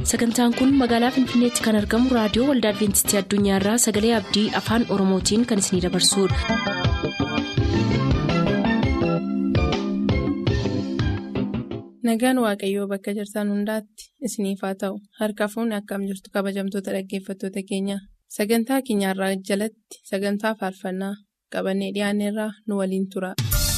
sagantaan kun magaalaa finfinneetti kan argamu raadiyoo waldaa adventistii addunyaarraa sagalee abdii afaan oromootiin kan isinidabarsudha. nagaan waaqayyoo bakka jirtan hundaatti isiniif haa ta'u harka fuunni akkam jirtu kabajamtoota dhaggeeffattoota keenya sagantaa keenyarraa jalatti sagantaa faarfannaa qabannee dhiyaanneerraa nu waliin tura.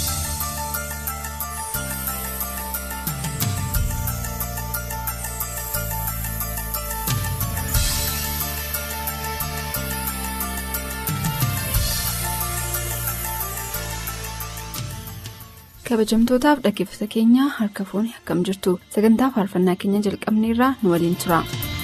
kabajamtootaaf dhaggeeffata keenya harka fuuni akkam jirtu sagantaa faarfannaa keenya jalqabneerraa nu waliin tura.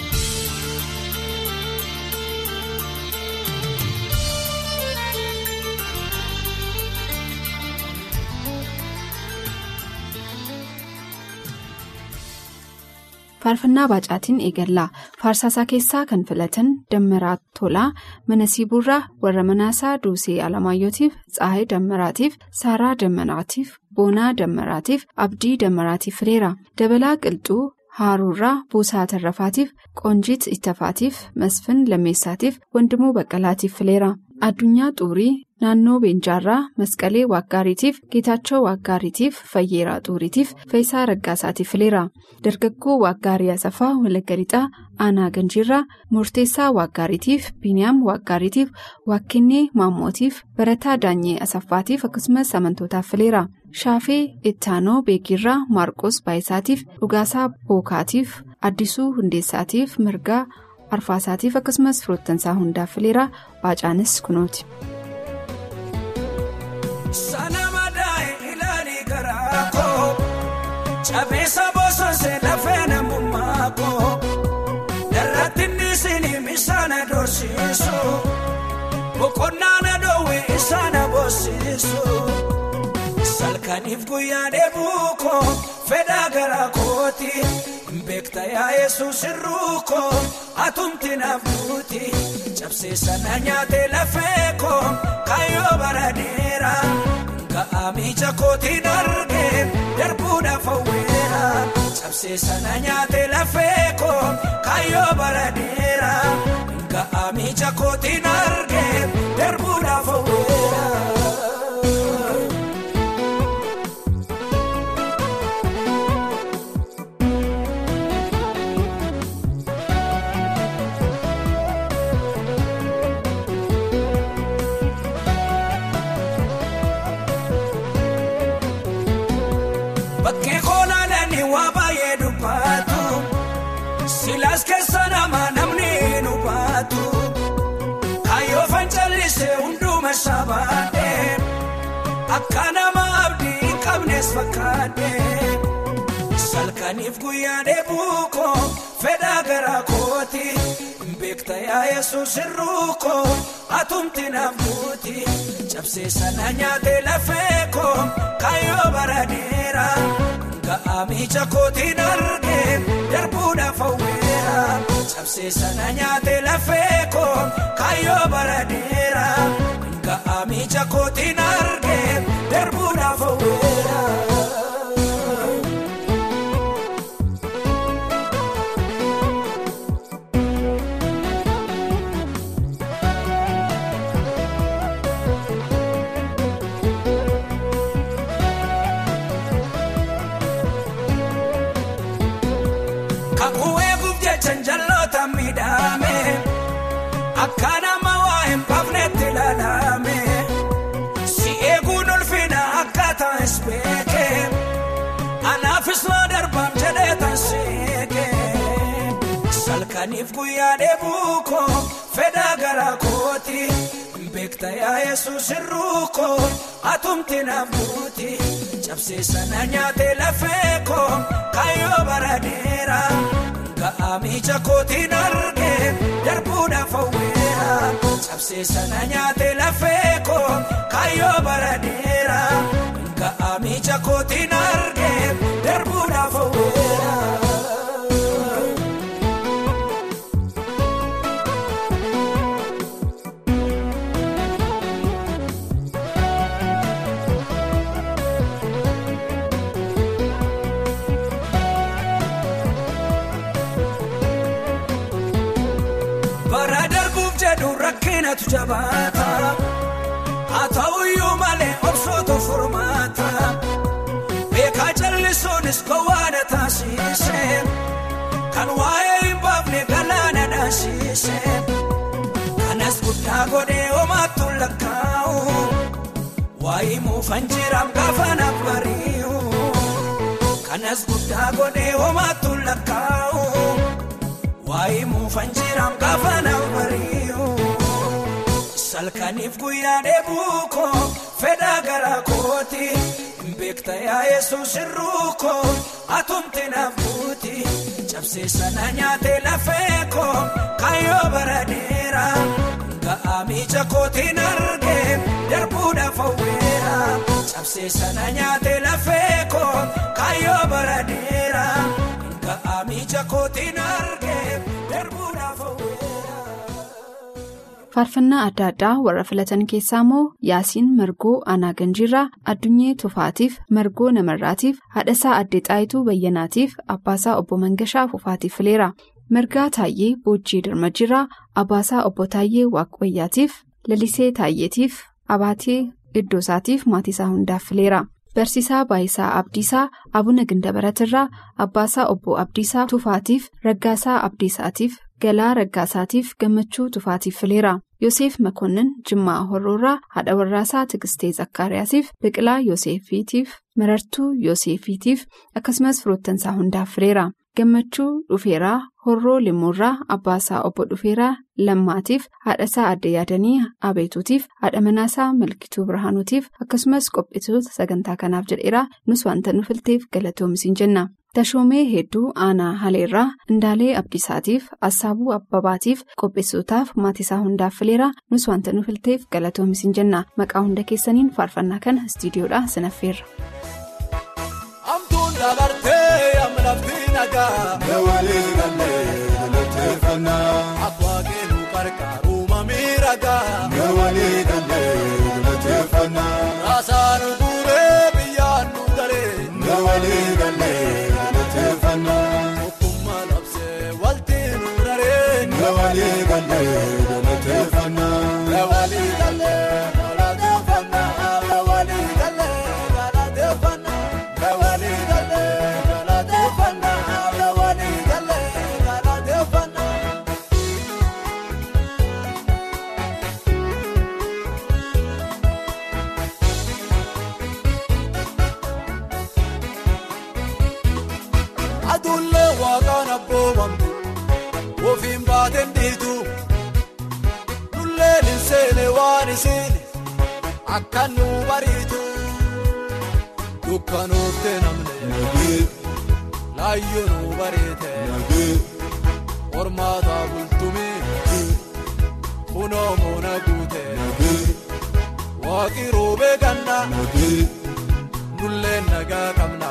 faarfannaa baacaatiin eegallaa faarsaasaa keessaa kan filatan dammaraa tolaa mana siibuurraa warra manaasaa duusee alamaayyootiif tsaahee dammaraatiif saaraa dammaraatiif boonaa dammaraatiif abdii dammaraatiif fileera dabalaa qilxuu haaruurraa buusaa tarrafaatiif qoonjiit ittafaatiif masfin lammeessaatiif wandimuu baqqalaatiif fileera addunyaa xuurii naannoo beenjaarraa masqalee waaggaariitiif geetaachoo waaggaariitiif fayyeeraa xuuriitiif feesaa raggaasaatiif fileera dargaggoo waaggaarii asaffaa walagga lixaa aanaa ganjiirraa murteessaa waaggaariitiif biiniyaam waaggaariitiif waakkennee maammootiif barataa daanyee asaffaatiif akkasumas amantootaaf fileera shaafee ittaanoo beekirraa maarqos baayisaatiif dhugaasaa bookaatiif addisuu hundeessaatiif mirgaa arfaasaatiif akkasumas firoottansaa hundaaf fileera baacaanis kunooti. Sana madaa'e ilaalii garaa koo Chabeessa bososee lafee namummaa koo Darratti nisinii misaana dorsiisu Boqonnaa na dhoowwee isaana boosisu Salkaniif guyyaa deebuu koo fedhaa garaa kooti Beekta yaa Yesuus irruu koo atumti naaf buuti Cabsee sana nyaatee lafee koo kaayyoo baraneera. Ka'aa miija kootiin argee darbuudhaaf hawweera. Cabsee sana nyaatee lafee koo kaayyoo baraneera. Ka'aa miija kootiin argee darbuudhaaf hawweera. Bakkee koolaalanii waa baay'ee dubbatu silaas keessa namaa namni nu baatu kaayyoo fancalisee hunduma sabaadhee akka nama abdii hin qabnes fakkaadhee salkaniif guyyaa deebuu koo fedhaa garaa kooti beekta yaa Yesuus irruu koo atumti naaf buuti cabsee sana nyaatee lafee koo kaayyoo baraneera. Ka'aa miija kootiin argee darbuudhaaf hawweera. Cabsee sana nyaatee lafee koo kaayyoo baraneera. Ka'aa miija kootiin argee darbuudhaaf hawweera. Janjaloota miidhame akka nama waa hin baafnetti ilaalame si eeguun ulfina akka ta'es beeke anaafis waa darbaam jedhee tan seeke salkaniif guyyaa deebuu koo fedhaa garaa kooti beekta yaa Yesuus irruu koo atumti naaf buuti cabsee sana nyaatee lafee koo kaayyoo baraneera. Ka'aa miija kootiin argee darbuudhaaf hawweera. Cabsee sana nyaatee lafee koo kaayyoo baraneera. Ka'aa miija kootiin argee darbuudhaaf hawweera. keenyatu jabaata haa ta'uyyuu malee obsootu furmaata beekaa jallisuunis gowwaana taasise kan waa'ee hin baafne galaana dhaasise kanas guddaa godhee homaattu lakkaa'u waa'ee muufan jiraam gaafa naaf bari'u kanas guddaa godhee homaattu lakkaa'u waa'ee muufan jiraam gaafa naaf bari'u. salkaniif guyyaa dheebuu koo fedhaa garaa kooti beekta yaa yesuus irruu koo atumte naaf buuti cabsee sana nyaatee lafee koo kaayyoo bara dheeraa ga'aa miija kootiin argee darbuudhaaf hawweera cabsee sana nyaatee lafee koo kaayyoo bara dheeraa ga'aa miija kootiin argee darbuudhaaf hawweera. faarfannaa adda addaa warra filatan keessaa immoo yaasiin margoo aanaa ganjiirraa addunyee tufaatiif margoo namarraatiif haadhasaa addee xaayituu bayyanaatiif abbaasaa obbo mangashaa fufaatiif fileera margaa taayyee boojjii dirmajjiirraa abbaasaa obbo taayyee waaqbayyaatiif lalisee taayyeetiif abaatee iddoosaatiif maatiisaa hundaaf fileera. barsiisaa baayisaa abdiisaa abuna gindabaratirraa abbaasaa obbo abdiisaa tufaatiif raggaasaa abdiisaatiif galaa raggaasaatiif gammachuu tufaatiif fileera yoseef makoonnin jimmaa horroorraa haadha warraasaa tigistee zakkaariyaasiif biqilaa yoseefiitiif marartuu yoseefiitiif akkasumas firoottansaa hundaaf fileera gammachuu dhufeeraa horroo limmuurraa abbaasaa obbo dhufeeraa lammaatiif haadhasaa adda yaadanii abeetuutiif haadha manaasaa malkituu birhaanuutiif akkasumas qopheessitoota sagantaa kanaaf jedheeraa nus wanta nu filteef galatoomaa jenna. tashoomee hedduu aanaa haleerraa indaalee abdiisaatiif assaabuu abbabaatiif qopheessitootaaf maatiisaa hundaaf fileera nus wanta nu filteef galatoomaa jenna maqaa hunda keessaniin faarfannaa kana istiidiyoodhaa sinaffeerra. Amtuun dabartee amlaftii nagaa. Nawaalee galee galateeffannaa. Abbaa keenu qarqaaru mamii ragaa. Nawaalee galee galateeffannaa. Raasaan guuree biyyaan nu galee. Nawaalee galee galateeffannaa. Tokkummaa labsee walti nu raree. Nawaalee galee galateeffannaa. Nawaalee galee galateeffannaa. Nawaalee galee galateeffannaa. Nawaalee galee galateeffannaa. Nawaalee galee galateeffannaa. Aduullee waaqaan abboomamtu ofiin baateen dhiitu dulleen hin seene waan isiin akka nu bariitu dukkanooftee namne laayyoo nu bareete hormaataa bultumee kunoo moona guute waaqi roobee ganna dulleen nagaa qabna.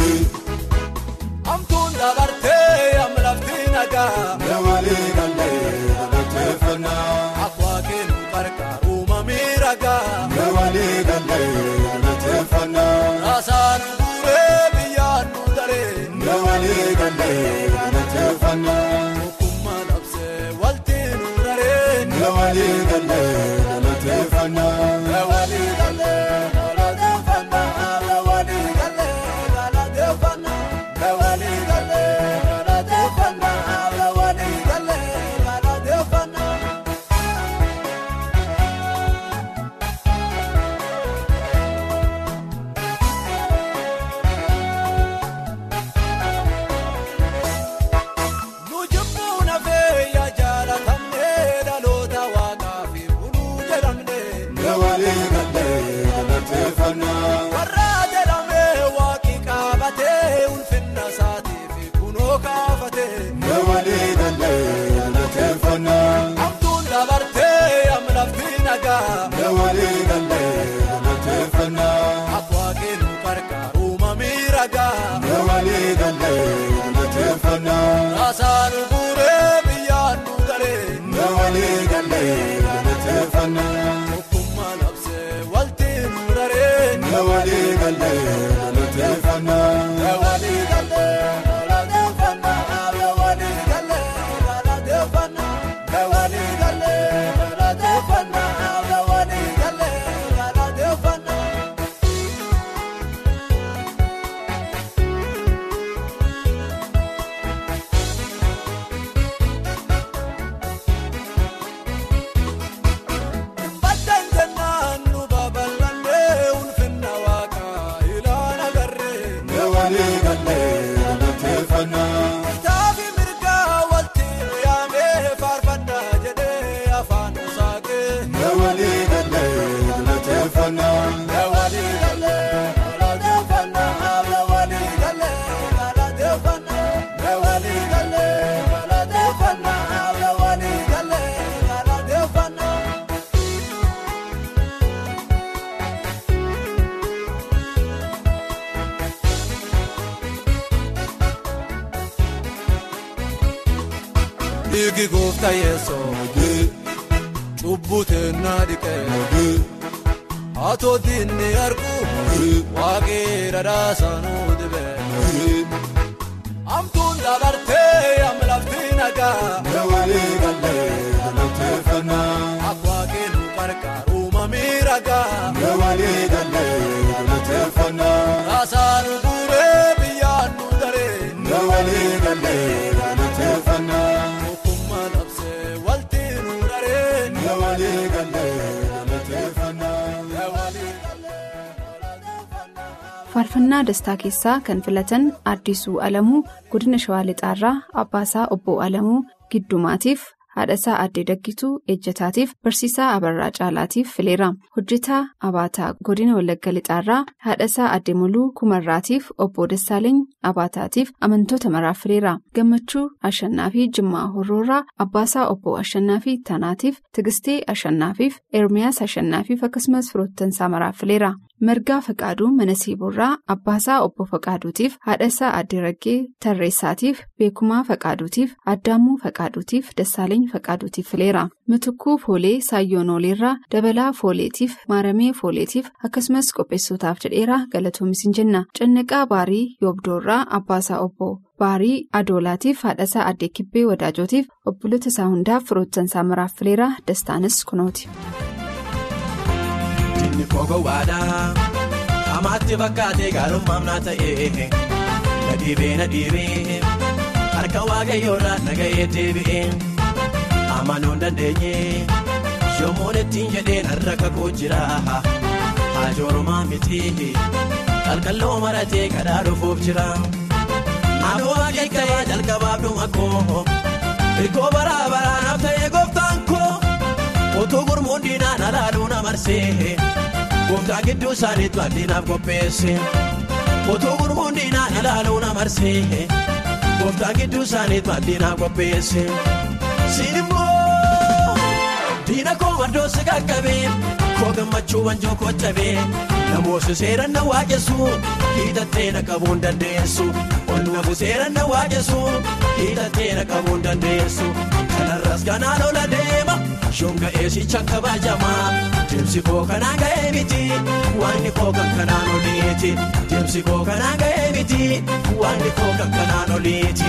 Amtuun dabartee amlaftii nagaa. Nawaalee galee galateeffannaa. Abbaa keenu qarqaaru mamii ragaa. Nawaalee galee galateeffannaa. Raasaan guuree biyyaan nu daree. Nawaalee galee galateeffannaa. Tokkummaa labsee walti nu raree. Nawaalee galee galateeffannaa. Nawaalee galee galateeffannaa. Nawaalee galee galateeffannaa. Nawaalee galee galateeffannaa. Nawaalee galee galateeffannaa. Nu jibbuu nafee yaa jaalatamnee dhaloota waaqaa fi buluu jedhamnee. Nawaalee galee galateeffannaa. Warra jedhamee waaqi qaabatee ulfinna isaatii fi kunoo kaafatee. Nawaalee galee galateeffannaa. Amtuun dabartee amlaftii nagaa. Nawaalee galee galateeffannaa. Abbaa keenu qarqaaru mamii ragaa. Nawaalee galee galateeffannaa. Raasaan guuree biyyaan nu galee. Nawaalee galee galateeffannaa. Tokkummaa labsee walti nu raree. Nawaalee galee galateeffannaa. Nawaalee galee galateeffannaa. Nawaalee galee galateeffannaa. Nawaalee galee galateeffannaa. galateeffannaa. Walii galee galateeffannaa. Walii galee galateeffannaa. Walii galee galateeffannaa. Walii galee galateeffannaa. Dhiigi gooftaa yeesoo cubbuu teennaa dhiqee atoo diinni argu waaqee dhadhaasaa nuu dibee amtuun dabartee amlaftii nagaa walii galee galateeffannaa akka waaqee nu qarqaaru mamii ragaa walii galee galateeffannaa raasaa nu guuree biyyaan nu daree walii galee galateeffannaa. Tokkummaa labsee waltii nu daree walii galee galateeffannaa. Faarfannaa dastaa keessaa kan filatan Addisuu Alamuu godina Shawaa Lixaarraa Abbaasaa Obbo Alamuu Giddumaatiif haadhasaa Addee Daggituu Ejjataatiif Barsiisaa Abarraa Caalaatiif fileera. Hojjetaa Abaataa godina Wallagga Lixaarraa haadhasaa Addee Muluu Kumarraatiif Obbo Dassaaleeny Abaataatiif amantoota maraaf fileera. Gammachuu Ashannaa fi Jimmaa Horroorraa Abbaasaa Obbo Ashannaa fi Tanaatiif Tigistee Ashannaafiif Ermiyaas Ashannaafiif akkasumas firoottansaa maraaf fileera. Margaa Faqaaduu mana Siiborraa Abbaasaa Obbo Faqaaduutiif haadhasaa Addee Raggee Tarreessaatiif Beekumaa Faqaaduutiif Addaamuu Faqaaduutiif Dassaaleeny Faqaaduutiif fileera. Mitukkuu Foolee Saayyoonoleerraa Dabalaa Fooleetiif Maaramee Fooleetiif akkasumas qopheessotaaf jedheera galatoomis hin jenna. Cannaqaa Baarii Yoobdoorraa Abbaasaa Obbo Baarii Adoolaatiif haadhasaa Addee Kibbee Wadaajotiif obboloota isaa hundaaf firoottansaa maraaf fileera dastaanis kunooti. Inni gowwaadhaa hamaatti fakkaatee gaarummaam naa ta'ee na dhiibee na dhiibee harka waaqayyoorraa nagahee deebi'ee amanuu hin dandeenye yommuun ittiin jedheen har'a kakuu jira haajoorumaa miti qalqalloo maratee kadhaa dhufuuf jira naannoo waaqeffaa jalqabaaf dhuma koo hirkoo baraa baraanaaf ta'ee gooftaan koo utuu gurmuun diinaan alaaluu na marsee. Gooftaa gidduu isaaniitu addinaaf qopheesse. Otoo gurmuun diinaan ilaaluu na marsee. Gooftaa gidduu isaaniitu addinaaf qopheesse. Siin immoo diina koo maddoo si qaqqabee. Koo gammachuu wanjoo koo cabee. Namoota seeran na waaqessu. Hiitattee na qabuu hin dandeessu. Ol nafu seeran na waaqessu. Hiitattee na qabuu hin dandeessu. Kanarras kanaan ola deema. Shonga eesicha kabajamaa. Deemsi koo kanaan ga'ee miti waanni koo kan kanaan oliiti. Deemsi koo kanaan ga'ee miti waanni koo kan kanaan oliiti.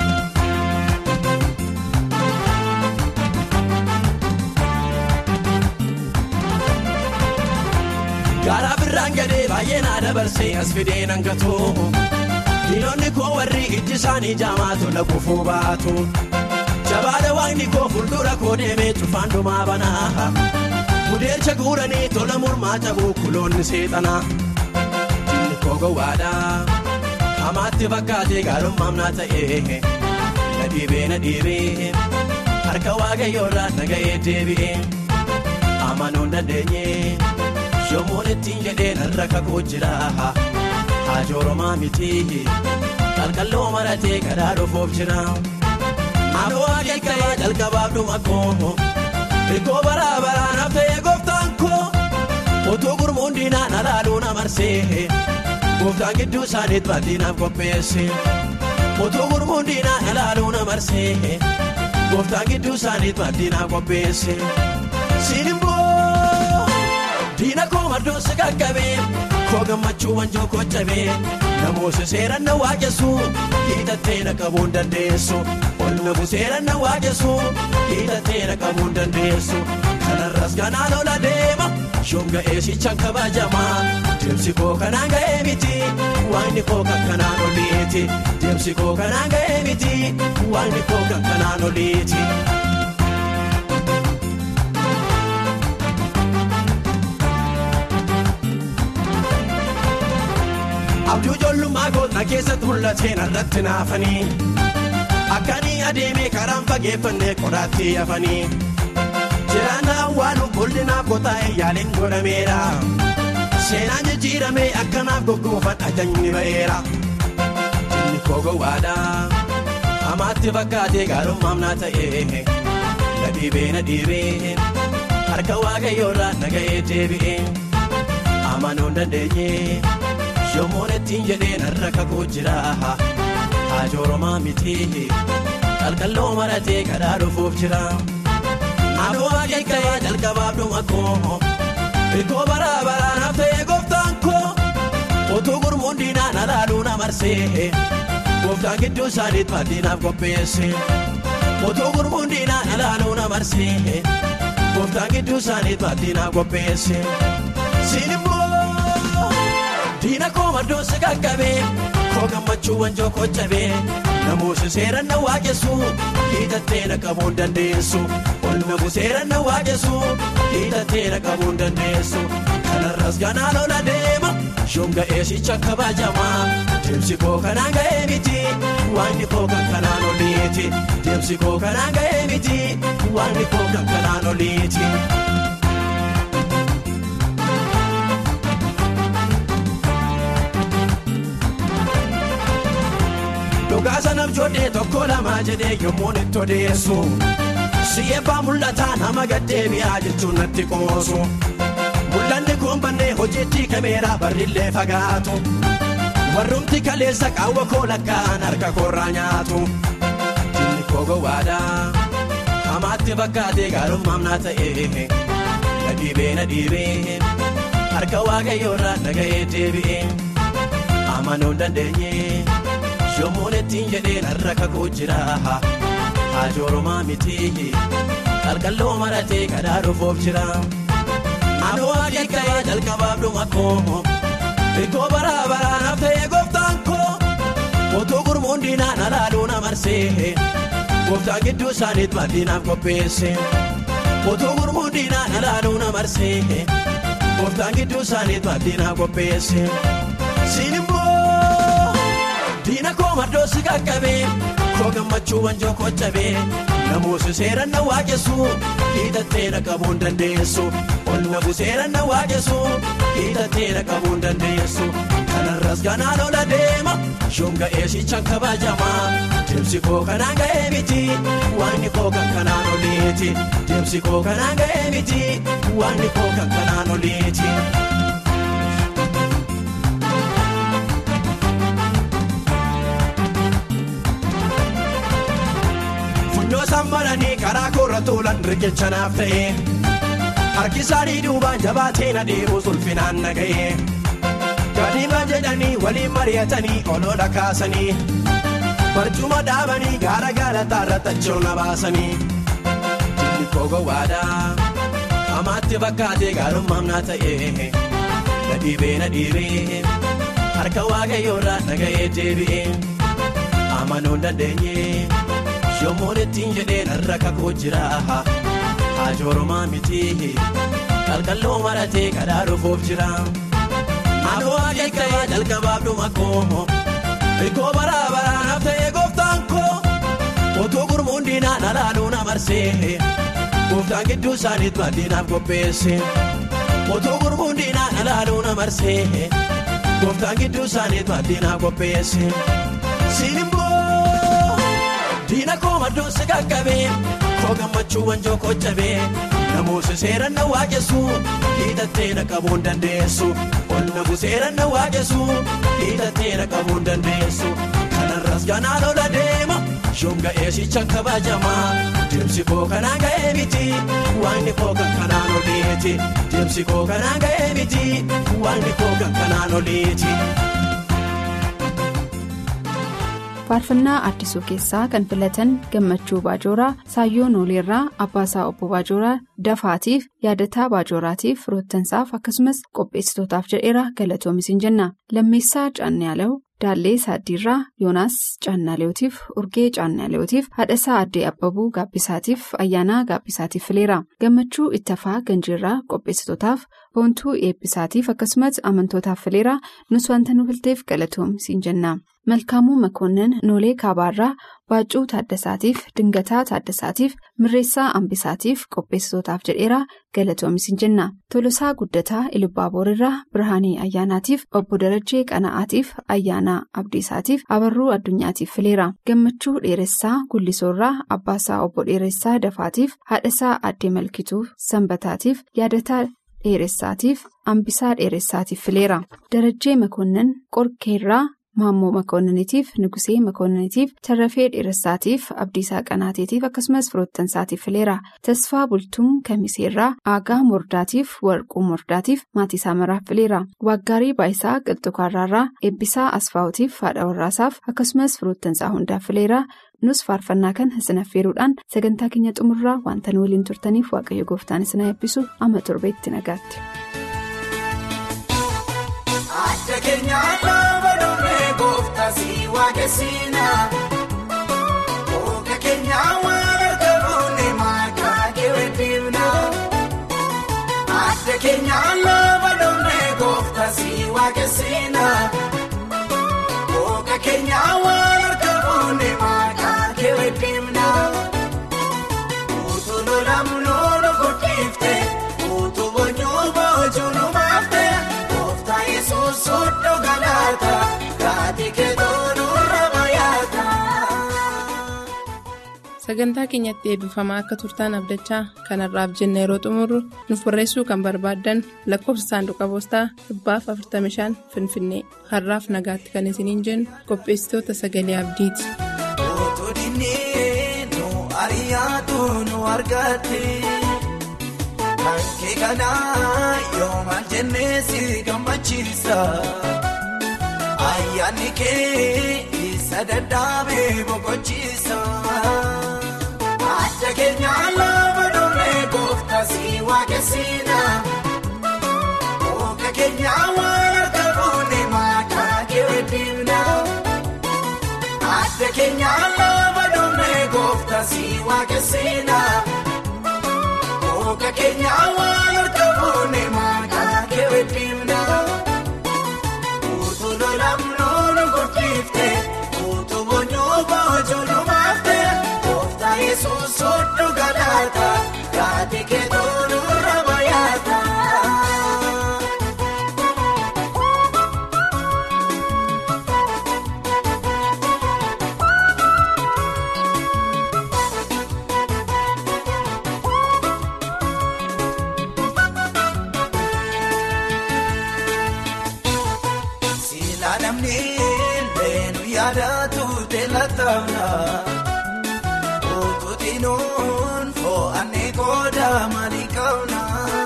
Garaa birraan gadee baay'ee naa dabarsee as fidee nan gatu. Diinonni koo warri ijji isaanii jaamaatu laguufuu baatu. Jabaadha waaqni koo fuuldura koo deemee cufaan dhumaa banaa. Mudeecha guuranii tola mormaa cabuu kuloonni seexanaa. Diinni koo gowwaadhaa hamaatti fakkaatee gaarummaam naa ta'ee na dhiibee na dhiibee harka waaqayyoorraa nagahee deebi'ee amanuu hin dandeenye yommuun ittiin jedheen har'a kakuu jira haajoorumaa miti qalqalloo maratee kadhaa dhufuuf jira. Naannoo waaqeffaa jalqabaaf dhuma koo. Hirkoo baraa baraanaaf ta'ee gooftaan koo utuu gurmuun diinaan alaaluu na marsee gooftaan gidduu isaaniitu baaddiinaaf qopheesse utuu gurmuun diinaan alaaluu na marsee gooftaan gidduu isaaniitu baaddiinaaf qopheesse siin immoo diina koo maddoo si qaqqabee koo gammachuu wanjoo koo cabee namoota seeran na waaqessu hiitattee na qabuu hin dandeessu. Ol nafu seeran na waaqessu hiitattee na qabuu hin dandeessu. Kanarras kanaan ola deema shonga eesicha kabajamaa. Deemsi koo kanaan ga'ee miti waanni koo kan kanaan oliiti. Deemsi koo kanaan ga'ee miti waanni koo kan kanaan oliiti. Abduu ijoollummaa gootna keessatti mul'ateen irratti naafanii. Akkaanii adeemee karaan fageeffannee qoraattii hafanii jiraannaa waan bul'inaaf qotaa'e yaaliin godhameera seenaan jijjiiramee akkanaaf goggoofan ajajni ba'eera inni koo gowwaadha hamaatti fakkaatee gaarummaam naa ta'e na dhiibee na dhiibee harka waaqayyoorraa naga'ee deebi'ee amanuu hin dandeenye yommuun ittiin jedhee narra kakuu jira haajoromaa miti qalqalloo maratee kadhaa dhufuuf jira. Naannoo akeekaa jalqabaaf dhuma koo Hirkoo baraa baraa naaf ta'ee gooftaan koo Otuu gurmuun diinaan alaaluu na marsee Gooftaan gidduu isaaniitti maddinaaf qopheesse Otuu gurmuun diinaan alaaluu na marsee Gooftaan gidduu isaaniitti maddinaaf qopheesse Siin immoo diina koo maddoo si qaqqabee Koo gammachuu wanjoo koo cabee Namoota seeraan na waaqessu hiitattee na qabuu hin dandeessu. Olmabu seeraan na waaqessu hiitattee na qabuu hin dandeessu. Kanarras ganaan ola deema yoom ga'ee sicha kabajama. Deemsi koo kanaan ga'ee miti waanti koo kan kanaan oliiti. Deemsi koo kanaan ga'ee miti waanti koo kan kanaan oliiti. Dhugaasa nam joodhee tokko lama jedhee yommuu itti odeessu. Si'eebbaa mul'ataa nama gaddeebi'aa jechuun natti qoosu. Mul'anni kun bannee hojiitti kameeraa barrillee fagaatu. Warrumti kaleessa qaawwa koo lakkaa'an harka koorraa nyaatu. Inni koo gowwaadha. Hamaatti fakkaatee gaarummaam naa ta'e. Na dhiibee na dhiibee. Harka waaqayyoorraa naga'ee deebi'ee. Amanuu hin dandeenye. Yommuun ittiin jedhee narra kakuu jira. Haajoromaa miti qalqalloo maratee kadhaa dhufuuf jira. Naannoo akeekaa jalqabaaf dhuma koo Hirkoo baraa baraa naaf ta'ee gooftaan koo Otuu gurmuun diinaan alaaluu na marsee Gooftaan gidduu isaaniitti maddinaaf qopheesse Otuu gurmuun diinaan alaaluu na marsee Gooftaan gidduu isaaniitti maddinaaf qopheesse Siin immoo diina koo maddoo si qaqqabee. Koo gammachuu wanjoo koo cabee namoota seeraan na waaqessu hiitattee na qabuu hin dandeessu. Olmabu seeraan na waaqessu hiitattee na qabuu hin dandeessu. Kanarras ganaan ola deema yoom ga'ee sichaan kabajama. Deemsi koo kanaan ga'ee miti waanti koo kan kanaan oliiti. Deemsi koo kanaan ga'ee miti waanti koo kan kanaan oliiti. Funyoo maranii karaa koorra tuulan riqicha naaf ta'e. Harki isaanii duubaan jabaatee na deebi'u sulfinaan na ga'e. Gadiima jedhanii waliin mari'atanii olola kaasanii. Barcuma dhaabanii gaara gaalataa irra tachoo na baasanii. Inni koo gowwaadha. Hamaatti fakkaatee gaarummaam naa ta'e. Na dhiibee na dhiibee. Harka waaqayyoorraa na ga'ee deebi'ee. Amanuu hin dandeenye. Yommuun ittiin jedhee narra kakuu jira. Haajoromaa miti qalqalloo maratee kadhaa dhufuuf jira. Naannoo akeekaa jalqabaaf dhuma koo Hirkoo baraa baraa naaf ta'ee gooftaan koo Otuu gurmuun diinaan alaaluu na marsee Gooftaan gidduu isaaniitti maddinaaf qopheesse Otuu gurmuun diinaan alaaluu na marsee Gooftaan gidduu isaaniitti maddinaaf qopheesse Siin immoo diina koo maddoo si qaqqabee Koo gammachuu wanjoo koo cabee Namoota seeraan na waaqessu hiitattee na qabuu hin dandeessu. Ol nabu seeraan na waaqessu hiitattee na qabuu hin dandeessu. Kanarras ganaan ola deema yoom ga'ee sichaan kabajama. Deemsi koo kanaan ga'ee miti waanti koo kan kanaan oliiti. Deemsi koo kanaan ga'ee miti waanti koo kan kanaan oliiti. faarfannaa addisuu keessaa kan filatan gammachuu baajooraa saayyoo nooleerraa abbaasaa obbo baajooraa dafaatiif yaadataa baajooraatiif roottansaaf akkasumas qopheessitootaaf jedheera galatoomisin jenna lammeessaa caannaaleew daallee saaddiirraa yoonaas caannaaleewtiif urgee caannaaleewtiif haadhasaa addee abbabuu gaabbisaatiif ayyaanaa gaabbisaatiif fileera gammachuu ittafaa ganjiirraa qopheessitootaaf boontuu eebbisaatiif akkasumas amantootaaf fileera nus wanta nu filteef galatoomisin jenna. Malkaamuu Makoonnin Noolee Kaabaarraa Baaccuu Taaddasaatiif Dingataa Taaddasaatiif Mirreessaa Ambisaatiif qopheessitootaaf jedheeraa galatoomis hin jenna. Tolosaa Guddataa Ilubbaaboorirraa Birhaanii Ayyaanaatiif Obbo Darajjee Qana'aatiif Ayyaanaa Abdiisaatiif Abarruu Addunyaatiif fileera. Gammachuu Dheeressaa Gullisoorraa Abbaasaa Obbo Dheeressaa Dafaatiif Haadhasaa Addee Malkituu Sanbataatiif Yaadataa Dheeressaatiif Ambisaa Dheeressaatiif fileera. Darajjee Makoonnin Qorkeerraa Maammoo Makoonniniitiif Nugusee Makoonniniitiif Tarrafee Dheeressaatiif Abdiisaa Qanaateetiif akkasumas firoottansaatiif fileera. Tasfaa Bultuun Kamiseerraa Aagaa Mordaatiif Warquu Mordaatiif Maatiisaa Maraaf fileera. Waaggaarii Baayisaa Qilxukaarraarraa Eebbisaa Asfaawutiif Haadha Warraasaaf akkasumas firoottansaa hundaaf fileera. Nus faarfannaa kan isin affeeruudhaan sagantaa keenya xumurraa wanta nu waliin turtaniif waaqayyo gooftaan isin eebbisu amma torbeetti nagaatti. Adda keenyaan lafa dhumee gooftaa si waaqessina. Ooka keenyaan waan argamuun maqaa kee weddifna. Adda keenyaan lafa dhumee gooftaa si waaqessina. Ooka keenyaan waan argamuun maqaa kee weddifna. Utuu lolamnoo nu guddifte utuu boonyoo boojuu nu baafte. Gooftaa Yesuus soddoo galaata gaati keetoo nurra bayaata. Sagantaa keenyatti eebbifamaa akka turtaan abdachaa kanarraaf jenna yeroo xumurru nuuf barreessuu kan barbaaddan lakkoofsa saanduqa poostaa dhibbaaf 45 Finfinnee har'aaf nagaatti kan isiniin jennu qopheessitoota sagalee abdiiti. Utuu dinnee nu ari'aatu nu argate. Kankee kanaa yoo maal jennee si gammachiisa. Ayyaanni kee isa dadhaabee boqochiisa. Adda keenyaan lafa dhumee gooftaa si waaqessina. Ooka keenyaa waan argamuun maqaa kee weddifna. Adda keenyaan lafa dhumee gooftaa si waaqessina. Ooka keenyaa waan argamuun maqaa kee weddifna. Utuu lolamnoo nu guddifte utuu boonyoo boojuu nu baafte gooftaa Yesuus soddoo galaata gaati keetoo nurra bayaata. Sila namni leenu yaadatu teelataana. Otuutinuun fo'annee kooda maalii qabna.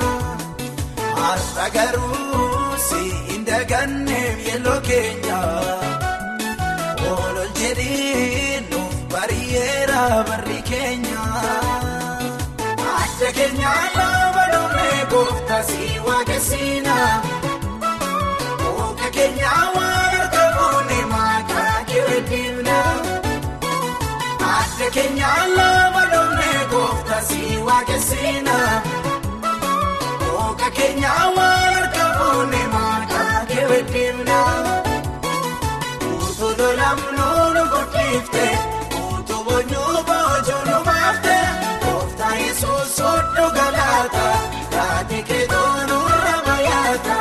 Har'a garuu si hin daganneef yelloo keenya. Oolol jedhii nuuf bari'eera barri keenya. Adda keenyaan lafa dhumee gooftaa si waaqessina. Ooka keenyaa waan argamuun maqaa kee weddifna. Adda keenyaan lafa dhumee gooftaa si waaqessina. Ooka keenyaa waan argamuun maqaa kee weddifna. Utuu lolamnoo nu guddifte utuu boonyoo boojuu nu baafte gooftaa Yesuus soddoo galaata gaati keetoo nurra bayaata.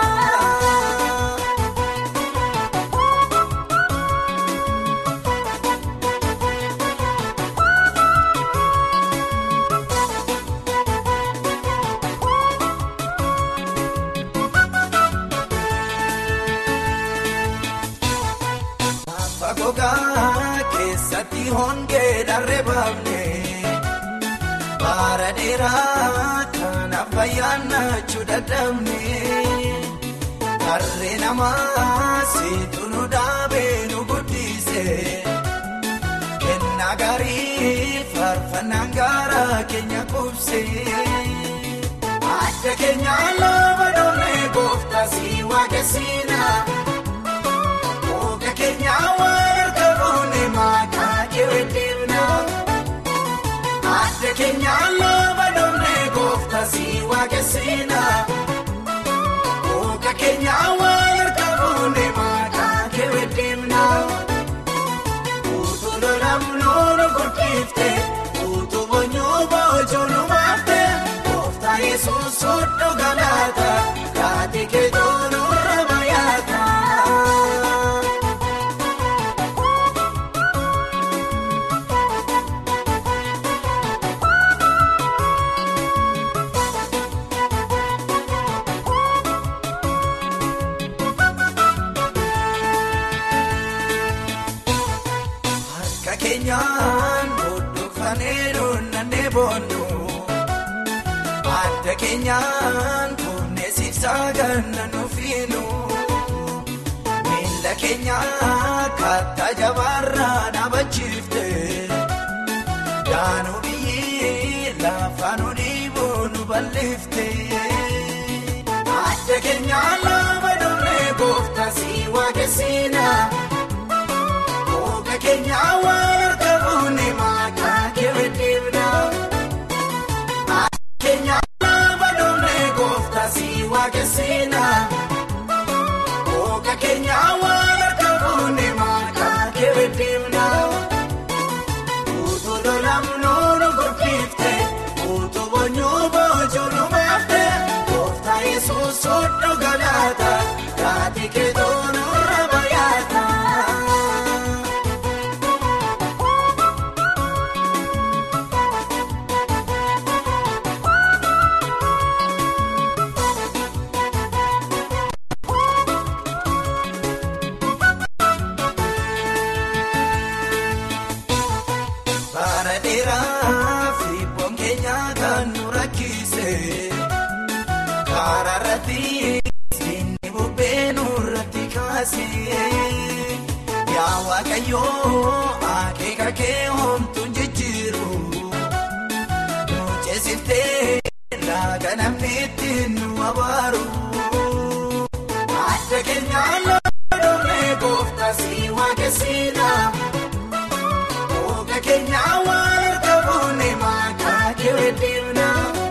Fagogaa keessatti hongee dharree baafne bara dheeraa kanaaf bayyaannachuu dadhabne harree namaa situ nu dhaabee nu guddise kennaa gaarii faarfannaan gaara keenya qubse adda keenyaan lafa dhumee gooftaa si waaqessina. Ooka keenyaa waan argamuun maqaa kee weddifna. Adda keenyaan lafa dhumee gooftaa si waaqessina. Ooka keenyaa waan argamuun maqaa kee weddifna. taaneeru nannee boonnu adda keenyaan kunneen ganna nufiinu miila keenya kattaa jabaarraa dhaabachiifte daanuu biyyi lafaan oliiboo nu balleefte adda keenyaan lafa dhumee gooftaasi waaqessina ooka keenyaa waan harka buune maqaa keewweddeemna. Keenyaa lafa dhumee gooftaasi waaqessina. Ooka keenyaa waan harka buune maqaa keewweddeemna. Utuu lolamnuu nu gurgifte, utuu boonyuu boojuu nu baafte, gooftaa yesuus hodhu galaata, taatee keetoo nurra bayyaata. Bara dheeraa fi bonkeenyaa kan nu rakkise karaa irratti inni bubbee nurratti kaase yaa waaqayyoo akeeka kee homtuun jijjiiru nu ceesiftee laaga namni ittiin nu abaaru adda keenyaan lafa dhumee gooftaasi waaqessina. Ooka keenyaa waan harka buune maqaa keewweddeemna.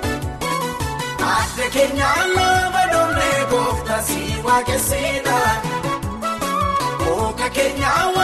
Adda keenyaa lafa dhumee gooftaasi waaqessina. Ooka keenyaa waan.